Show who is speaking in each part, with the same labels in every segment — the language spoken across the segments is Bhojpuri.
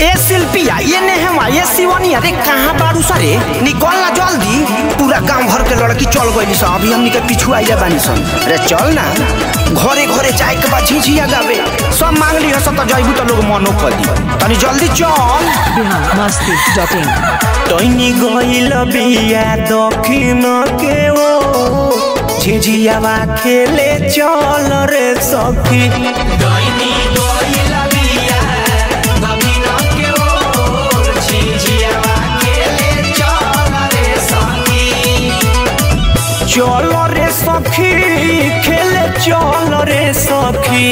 Speaker 1: ए शिल्पिया ये नेहमा ये शिवनी अरे कहाँ बारू सरे निकल ना जल्दी पूरा गांव भर के लड़की चल गई सन अभी हमनी के पीछू आइले बानी सन अरे चल ना घरे घरे जाए के बाद झिझिया गावे सब मांग ली हस तो जइबू तो लोग मनो कर दी तनी जल्दी चल
Speaker 2: बिहार मस्ती डॉट इन
Speaker 1: तैनी गइल बिया दक्षिण के ओ झिझियावा खेले चल रे सखी तैनी गइल बिया दक्षिण के ओ झिझियावा खेले चल रे सखी चल रे सखी खेले चल रे सखी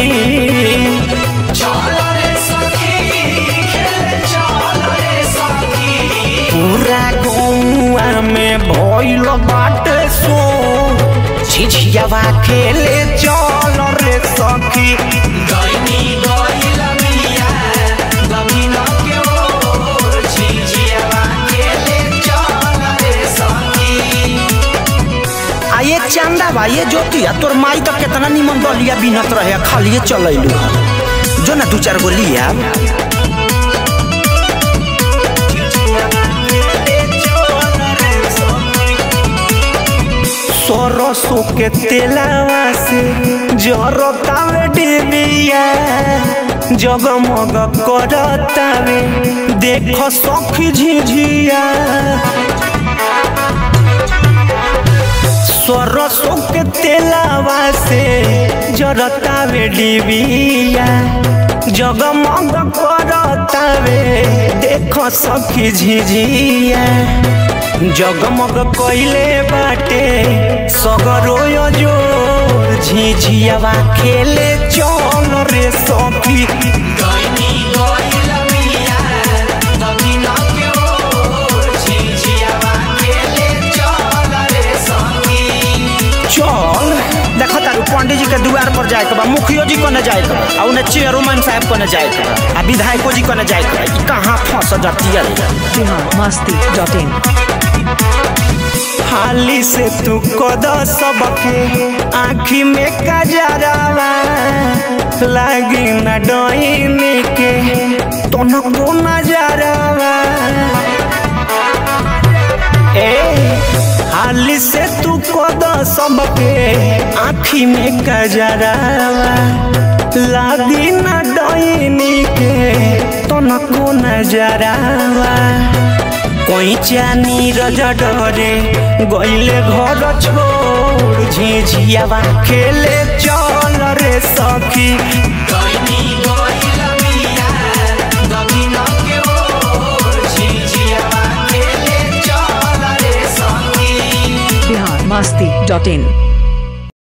Speaker 1: चल रे सखी खेले चल रे सखी पूरा गौआ में भइल बाटे सो झिझियावा खेले चल रे सखी गइनी गइल बिया गमिन के ओर झिझियावा खेले चल रे सखी आ ये चंदा बा ये ज्योतिया तोर माई तो कितना निमन बलिया बिनत रहे खालिए चलैलू जो ना दू चार गो लिया सरसों के तेलावा से जरतावे डिबिया जगमग करतावे देख सखी झिझिया सरसों के तेलावा से जरतावे डिबिया जगमग करतावे देख सखी झिझिया जगमग कइले बाटे सगरो जोर झिझियावा खेले चल रे सखी गइनी गइल बिया दक्षिण के ओर झिझियावा खेले चल रे सखी चल देखो तारू पंडित जी के द्वार पर जाए के बा मुखियो जी कने जाए के बा आ उन्हें चेयरमैन साहब कने जाए के बा आ विधायको जी कने जाए के बा ई कहाँ फंस जाती है
Speaker 2: बिहार मस्ती डॉट इन
Speaker 1: हाली से तू कद सबके आँखी में कजरावा लागी न डोइनी के तनको नजरावा ए हाली से तू कद सबके आँखी में कजरावा लागी न डोइनी के तनको नजरावा कोई चानी रजा डरे गइले घर छोड़ झिझियावा खेले चल रे सखी गइनी गइल बिया दक्षिण के ओर झिझियावा खेले चल रे सखी
Speaker 2: बिहार मस्ती डॉट इन